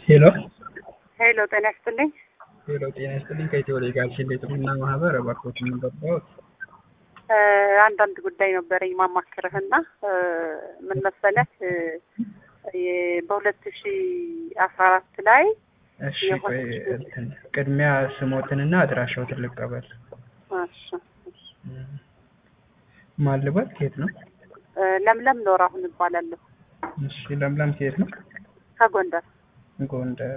ሄሎ ሄሎ ጤና ይስጥልኝ። ሄሎ ጤና ይስጥልኝ። ከኢትዮ ሌጋል ሽልጥና ማህበር እባክዎት ምን ገባዎት? እ አንዳንድ ጉዳይ ነበረኝ ማማክርህና እ ምን መሰለህ እ በሁለት ሺ አስራ አራት ላይ እሺ ቆይ እንትን ቅድሚያ ስሞትንና አድራሻዎትን ልቀበል። እሺ፣ እሺ። ማን ልበል? ከየት ነው? እ ለምለም ኖር አሁን እባላለሁ እሺ ለምለም ከየት ነው? ከጎንደር ጎንደር